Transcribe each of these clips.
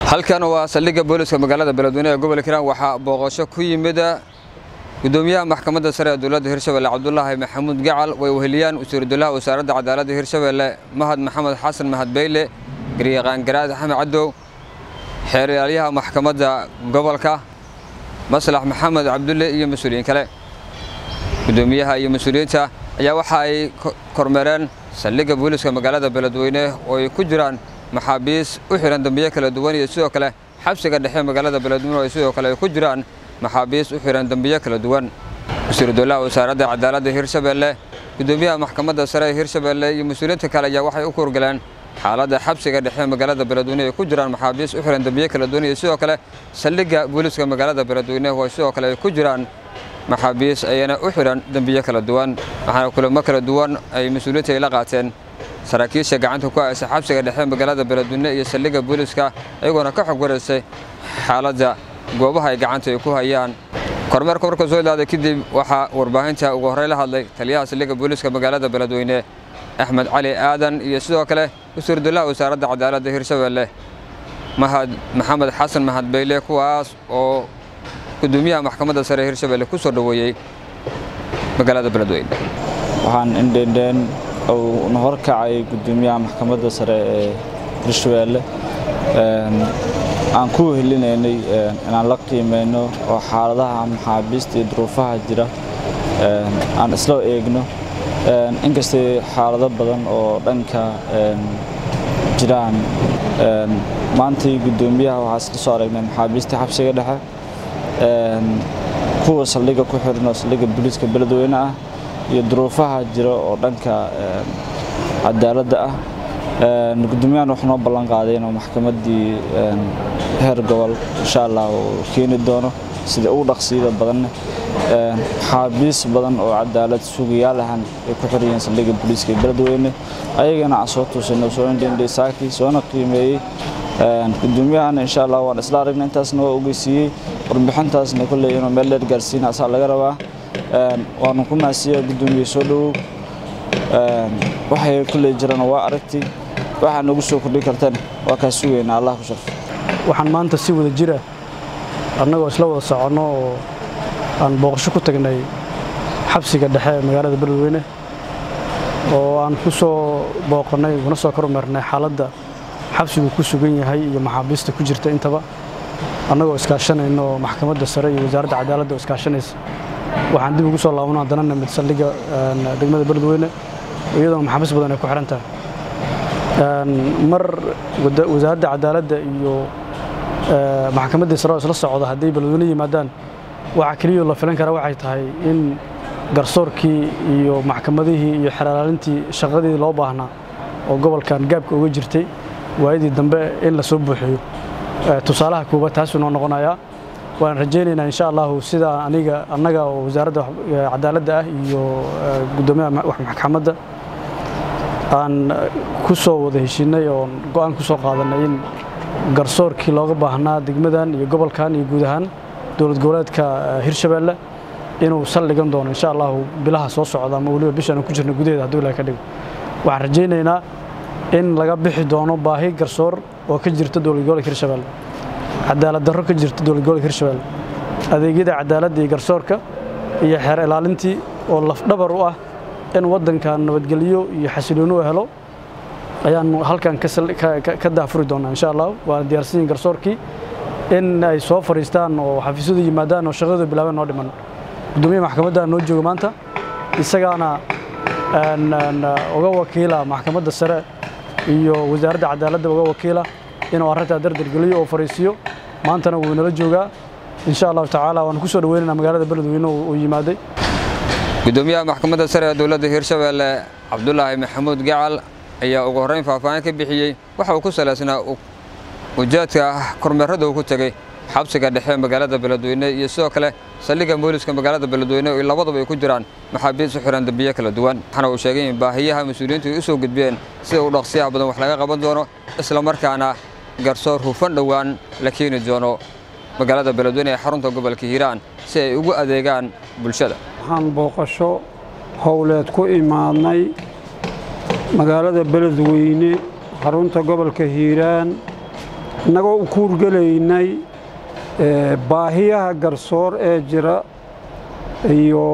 halkan waa saldhigga booliska magaalada beledweyne ee gobolka hiiraan waxaa booqasho ku yimid gudoomiyaha maxkamadda sare ee dowladda hirshabelle cabdulaahi maxamuud gacal way weheliyaan wasiiru dowlaha wasaaradda cadaaladda hirshabelle mahad maxamed xasan mahad beyle garyaqaan garaad axmed cadow xeeryaalayaha maxkamadda gobolka maslax maxamed cabdulle iyo mas-uuliyiin kale gudoomiyaha iyo mas-uuliyiinta ayaa waxa ay kormeereen saldhigga booliska magaalada beledweyne oo ay ku jiraan maxaabiis u xihan dambiyo kala duwan iyo sidoo kale xabsiga dhexe magaalada beledweyne oo sidoo kale ay ku jiraan maxaabiis u xihan dambiyo kala duwan wasiiru dowlaha wasaaradda cadaaladda hirshabelle gudoomiyaha maxkamadda sare ee hirshabelle iyo mas-uuliyiinta kale ayaa waxay u kurgaleen xaaladda xabsiga dhexe magaalada beledweyne ay ku jiraan maxaabiis u xihan dambiyo kala duwan iyo sidoo kale saldhigga booliska magaalada beledweyne oo sidoo kale ay ku jiraan maxaabiis ayana u xidhan dembiyo kala duwan waxaana kulamo kala duwan ay mas-uuliyiinta ay la qaateen saraakiisha gacanta ku haysa xabsiga dhexe magaalada beledweyne iyo saldhigga booliska iyagoona ka xog waraysay xaaladda goobaha ay gacanta ay ku hayaan kormeerka marka soo ilaaday kadib waxaa warbaahinta ugu horey la hadlay taliyaha saldhigga booliska magaalada beledweyne axmed cali aadan iyo sidoo kale wasiiru dowlaha wasaaradda cadaaladda hirshabelle mahad maxamed xasan mahad beyle kuwaas oo gudoomiyaha maxkamadda sare ee hirshabelle ku soo dhoweeyey magaalada beledweyne waxaan indhendheen uu na horkacay gudoomiyaha maxkamadda sare ee hirshabelle aan ku wehelinaynay inaan la qiimeyno oo xaaladaha maxaabiista iyo duruufaha jira aan isla eegno inkastay xaalado badan oo dhanka jiraan maantii gudoomiyaha waxaa isla soo aragnay maxaabiista xabsiga dhexe kuwa saldhigga ku xiran oo saldhigga booliiska beledweyne ah iyo duruufaha jira oo dhanka cadaaladda ah gudoomiyahan wuxuu noo ballan qaaday inuu maxkamaddii heer gobol insha allah uu keeni doono sida ugu dhaqsiida badanne maxaabiis badan oo cadaalad sugayaal ahan ay ku xiran yihiin saldhigga booliiska beledweyne ayagana aan soo tuusino soo indhendhay saakii soona qiimeeyey gudoomiyahan insha allah waan isla aragnay intaasna waa ogeysiiyey warbixintaasna kolley inuu meel dheer gaarsiina asaa laga rabaa waanu ku naasiyaa gudoomiye soo dhowow waxay kolley jirana waa aragtay waxaa nagu soo kordhi kartan waa kaa sugaynaa allah ku sharfo waxaan maanta si wada jira annagoo isla wada soconno oo aan booqasho ku tagnay xabsiga dhexe ee magaalada beledweyne oo aan ku soo booqannay una soo kormeernay xaaladda xabsigu ku sugan yahay iyo maxaabiista ku jirta intaba annagoo iskaashanayno oo maxkamadda sare iyo wasaaradda cadaaladda oo iskaashanaysa waxaan dib ugu soo laabano haddana nimid saldhigga degmada beledweyne iyadoona maxaabiis badan ay ku xihan tahay mar wasaaradda cadaaladda iyo maxkamaddii sare oo isla socda hadday beledweyne yimaadaan waxaa keliyao la filan karaa waxay tahay in garsoorkii iyo maxkamadihii iyo xeraalaalintii shaqadii loo baahnaa oo gobolkan gaabka uga jirtay waayadii dambe in la soo buuxiyo tusaalaha koobaad taasuu noo noqonayaa waan rajaynaynaa insha allahu sida aniga annaga oo wasaaradda cadaaladda ah iyo gudoomiyaha maxkamadda aan ku soo wada heshiinay oo go'aan ku soo qaadanay in garsoorkii looga baahnaa degmadan iyo gobolkan iyo guud ahaan dowlad goboleedka hirshabelle inuu saldhigan doono insha allahu bilaha soo socda ama weliba bishaan ku jirna gudaheeda hadduu ilaah ka dhigo waxaan rajaynaynaa in laga bixi doono baahi garsoor oo ka jirta dowlad gobolka hirshabelle cadaalad darro ka jirta dowlad gobolka hirshabelle adeegyada cadaaladda iyo garsoorka iyo xeer ilaalintii oo lafdhabar u ah in waddankan nabadgelyo iyo xasilooni u helo ayaan halkan ka daafuri doonaa insha allah waana diyaarsan yihin garsoorkii in ay soo fadhiistaan oo xafiisyadu yimaadaan oo shaqadooda bilaabeen noo dhiman gudoomiyaha maxkamadda noo jooga maanta isagaana uga wakiila maxkamadda sare iyo wasaaradda cadaaladda uga wakiila inuu arrintaa dardargeliyo oo fariisiyo maantana wuu nala joogaa insha allahu tacaala waan ku soo dhaweynayna magaalada beledweyne uu yimaaday gudoomiyaha maxkamadda sare ee dowladda hirshabelle cabdulaahi maxamuud gacal ayaa ugu horrayn faahfaahin ka bixiyey waxa uu ku salaysnaa ujeedka kormeerada uu ku tegey xabsiga dhexe magaalada beledweyne iyo sidoo kale saldhigga booliska magaalada beledweyne oo labaduba ay ku jiraan maxaabiis u xihan dambiyo kala duwan waxaana uu sheegay in baahiyaha mas-uuliyiintu ay u soo gudbiyeen sida u dhaqsiyaha badan wax laga qaban doono islamarkaana garsoor hufan dhowaan la keeni doono magaalada beledweyne ee xarunta gobolka hiiraan si ay ugu adeegaan bulshada waxaan booqasho howleed ku imaadnay magaalada beledweyne xarunta gobolka hiiraan innagoo u kuurgelaynay baahiyaha garsoor ee jira iyo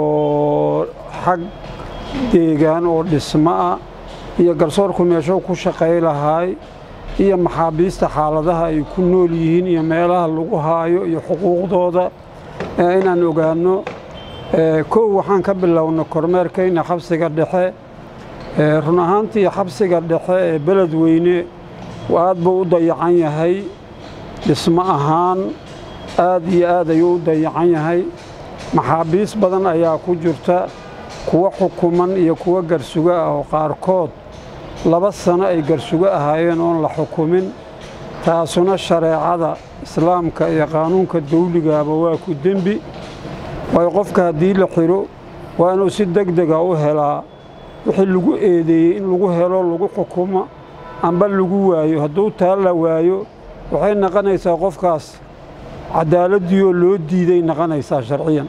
xag deegaan oo dhismo ah iyo garsoorku meeshuu ku shaqay lahaay iyo maxaabiista xaaladaha ay ku nool yihiin iyo meelaha lagu haayo iyo xuquuqdooda inaan ogaanno kow waxaan ka bilowna kormeerkayna xabsiga dhexe run ahaantii xabsiga dhexe ee beledweyne aad buu u dayacan yahay dhismo ahaan aad iyo aad ayuu u dayacan yahay maxaabiis badan ayaa ku jirta kuwa xukuman iyo kuwa garsugo ah oo qaarkood laba sano ay garsugo ahaayeen oon la xukumin taasuna shareecada islaamka iyo qaanuunka dawligaaba waa ku dembi waayo qofka haddii la xidho waa inuu si deg dega u helaa wixii lagu eedeeyey in lagu helo lagu xukumo amba lagu waayo hadduu taa la waayo waxay naqonaysaa qofkaas cadaaladdiioo loo diiday naqonaysaa sharciyan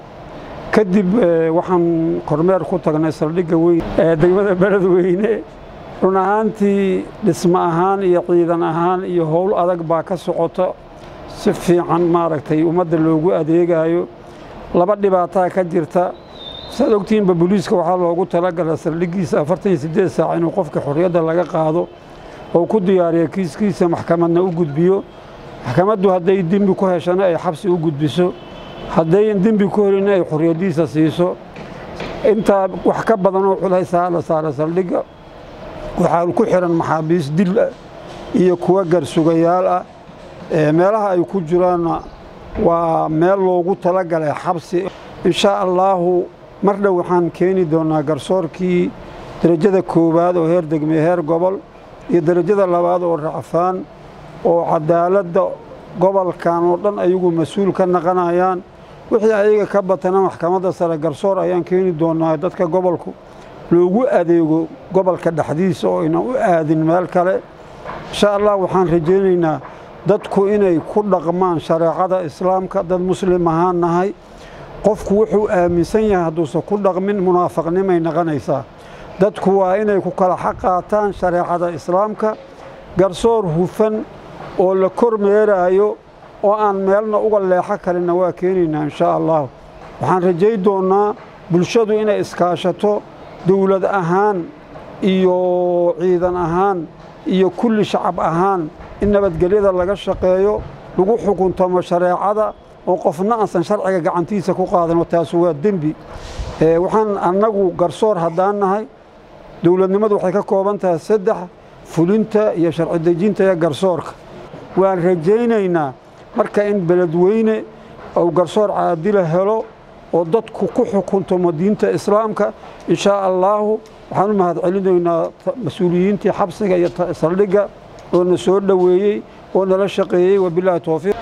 kadib waxaan kormeer ku tagnay saldhigga weyn ee degmada beledweyne run ahaantii dhismo ahaan iyo ciidan ahaan iyo howl adag baa ka socota si fiican maaragtay ummadda loogu adeegayo laba dhibaataa ka jirta saad ogtihiinba booliiska waxaa loogu talagala saldhiggiisa afartan iyo siddeed saac inuu qofka xorriyadda laga qaado oo ku diyaariya kiiskiisa maxkamadna u gudbiyo maxkamaddu hadday dembi ku heshana ay xabsi u gudbiso haddayn dembi ku helina ay xorriyaddiisa siiso intaa wax ka badanoo culaysaa la saara saldhigga waxaa ku xihan maxaabiis dil ah iyo kuwa garsugayaal ah meelaha ay ku jiraanna waa meel loogu talagalay xabsi inshaa allaahu mar dhow waxaan keeni doonnaa garsoorkii derajada koowaad oo heer degme heer gobol iyo derajada labaad oo racfaan oo cadaaladda gobolkan oo dhan ayagu mas-uul ka naqanayaan wixii ayaga ka batana maxkamadda sare garsoor ayaan keeni doonnaa dadka gobolku loogu adeego gobolka dhexdiisa oo aynan u aadin meel kale insha allah waxaan rajaynaynaa dadku inay ku dhaqmaan shareecada islaamka dad muslim ahaan nahay qofku wuxuu aaminsan yahay hadduusan ku dhaqmin munaafaqnimay naqonaysaa dadku waa inay ku kala xaq qaataan shareecada islaamka garsoor hufan oo la kormeeraayo oo aan meelna uga leexo kalinna waa keenaynaa inshaa allah waxaan rajay doonnaa bulshadu inay iskaashato dowlad ahaan iyo ciidan ahaan iyo kulli shacab ahaan in nabadgelyada laga shaqeeyo lagu xukuntamo shareecada oo qofna aansan sharciga gacantiisa ku qaadano taasu waa dembi waxaan annagu garsoor haddaan nahay dowladnimadu waxay ka kooban tahay saddex fulinta iyo sharci dejinta iyo garsoorka waan rajaynaynaa marka in beledweyne uu garsoor caadila helo oo dadku ku xukuntamo diinta islaamka inshaa allaahu waxaan u mahad celinaynaa mas-uuliyiintii xabsiga iyo saldhigga oo na soo dhoweeyey oo nala shaqeeyey wabilaahi towfiiq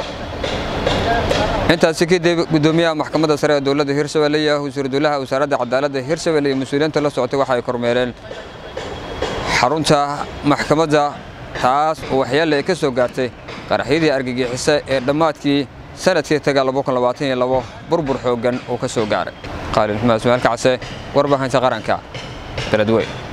intaasi kadib gudoomiyaha maxkamadda sare ee dowladda hirshabelle iyo wasiiru dowlaha wasaaradda cadaaladda hirshabelle iyo mas-uuliyiinta la socotay waxa ay kormeereen xarunta maxkamadda taas oo waxyaale ay ka soo gaartay qaraxyadii argagixisa ee dhammaadkii sanadkii taga burbur xooggan uu ka soo gaaray qaalin xumaad ismaail kacse warbaahinta qaranka beledweyn